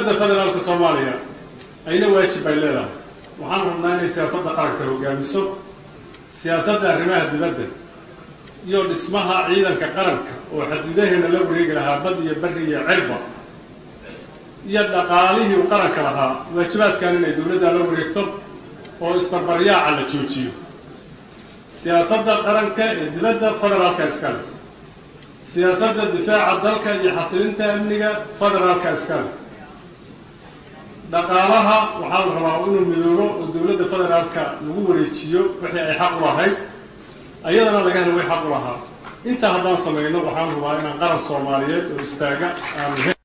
dowladda federaalka soomaaliya ayna waajib bay leedahay waxaan rabnaa inay siyaasadda qaranka hogaamiso siyaasadda arrimaha dibadda iyo dhismaha ciidanka qaranka oo xaduudaheena la wareegi lahaa bad iyo bari iyo cirba iyo dhaqaalihii uu qaranka lahaa waajibaadkan inay dowladda la wareegto oo isbarbaryaaca la joojiyo siyaasadda qaranka ee dibadda federaalka iskale siyaasadda difaaca dalka iyo xasilinta amniga federaalka iskale dhaqaalaha waxaa la rabaa inuu midoobo oo dowladda federaalka lagu wareejiyo wixii ay xaq u lahayd ayadana laga helo way xaq u lahaa intaa haddaan samayno waxaan rabaa inaan qaran soomaaliyeed oo istaaga aan